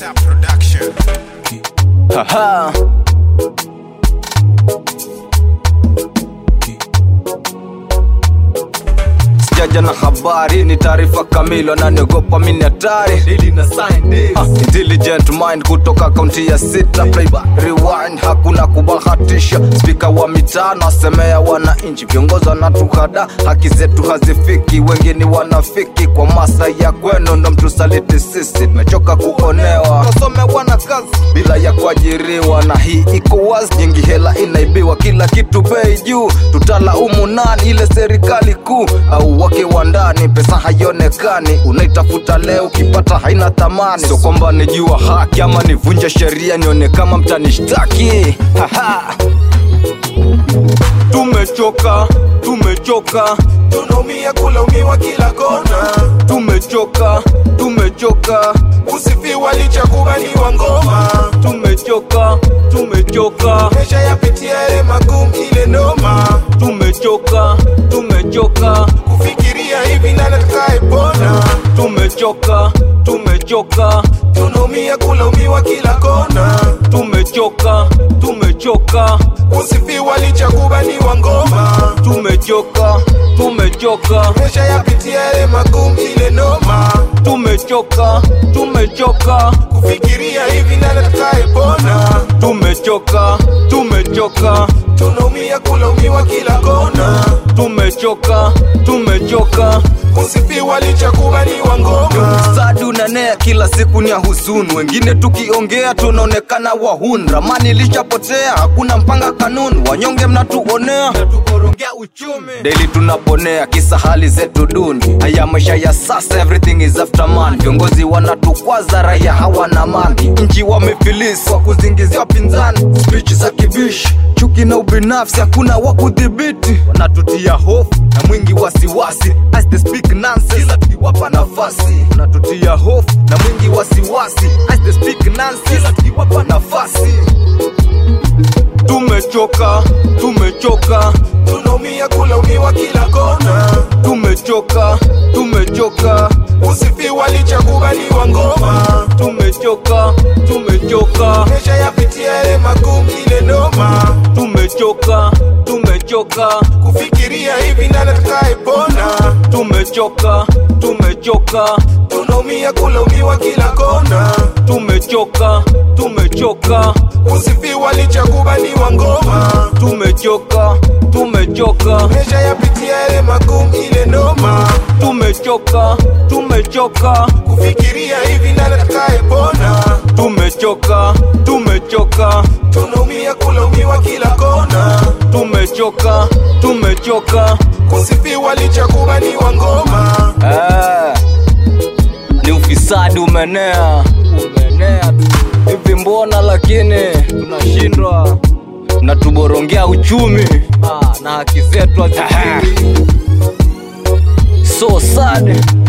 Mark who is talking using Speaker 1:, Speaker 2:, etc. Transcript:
Speaker 1: Tap Production.
Speaker 2: Haha. Sijaja na habari ni taarifa kamili, wananiogopa mimi ni hatari. Ah, intelligent mind kutoka kaunti ya sita playback rewind, hakuna kubahatisha. Spika wa mitaa nasemea wananchi, viongozi wanatuhada, haki zetu hazifiki, wengi ni wanafiki. Kwa masa ya kwenu ndo mtusaliti sisi, tumechoka kuonewa, wasomewa na kazi bila ya kuajiriwa, na hii iko wazi, nyingi hela inaibiwa, kila kitu bei juu, tutalaumu nani? Ile serikali kuu au wake wa ndani? Pesa haionekani, unaitafuta leo, ukipata haina thamani. Sio kwamba nijua haki ama nivunje sheria, nione kama mtanishtaki. Haha. Tumechoka, tumechoka,
Speaker 1: Tunaumia kulaumiwa kila kona,
Speaker 2: tumechoka, tumechoka,
Speaker 1: usifiwa licha kubaliwa ngoma.
Speaker 2: tumechoka, tumechoka,
Speaker 1: Maisha yapitia yale magumu, ile noma,
Speaker 2: tumechoka, tumechoka,
Speaker 1: kufikiria hivi nani atakayepona.
Speaker 2: tumechoka, tumechoka,
Speaker 1: Tunaumia kulaumiwa kila kona,
Speaker 2: tumechoka, tumechoka,
Speaker 1: usifiwa licha kubaliwa ngoma.
Speaker 2: tumechoka, tumechoka,
Speaker 1: Maisha yapitia yale magumu, ile noma,
Speaker 2: tumechoka, tumechoka,
Speaker 1: kufikiria hivi nani atakayepona.
Speaker 2: tumechoka, tumechoka,
Speaker 1: Tunaumia kulaumiwa kila kona,
Speaker 2: tumechoka, tumechoka.
Speaker 1: usifiwa licha kubaliwa ngoma.
Speaker 2: Sadi unanea kila siku ni ya huzuni, wengine tukiongea tunaonekana wahuni. Ramani ilishapotea, hakuna mpanga kanuni, wanyonge mnatuonea, natukorongea uchumi. Daily tunaponea kisa hali zetu duni, haya maisha ya sasa, everything is after man. Viongozi wanatukwaza, raia hawana amani, nchi wamefilisi kwa kuzingizia wapinzani, speech za kibishi chuki na ubinafsi hakuna wa kudhibiti, wanatutia hofu na mwingi wasiwasi as they speak nonsense, kila tukiwapa nafasi wanatutia hofu na mwingi wasiwasi as they speak nonsense, kila tukiwapa nafasi. Tumechoka, tumechoka,
Speaker 1: Tunaumia kulaumiwa kila kona,
Speaker 2: tumechoka, tumechoka,
Speaker 1: usifiwa licha kubaliwa ngoma.
Speaker 2: tumechoka, tumechoka,
Speaker 1: Maisha yapitia yale magumu, ile noma,
Speaker 2: tumechoka, tumechoka,
Speaker 1: kufikiria hivi nani atakayepona.
Speaker 2: tumechoka, tumechoka.
Speaker 1: Tunaumia kulaumiwa kila kona,
Speaker 2: tumechoka tumechoka
Speaker 1: usifiwa licha kubaliwa ngoma.
Speaker 2: tumechoka tumechoka
Speaker 1: Maisha yapitia yale magumu, ile noma,
Speaker 2: tumechoka tumechoka
Speaker 1: kufikiria hivi nani atakayepona.
Speaker 2: tumechoka tumechoka
Speaker 1: Tunaumia kulaumiwa kila kona,
Speaker 2: tumechoka tumechoka
Speaker 1: usifiwa licha kubaliwa ngoma.
Speaker 2: Eh, ni ufisadi umenea umenea tu hivi mbona lakini tunashindwa na tuborongea uchumi ah, na haki zetu hazipili so sad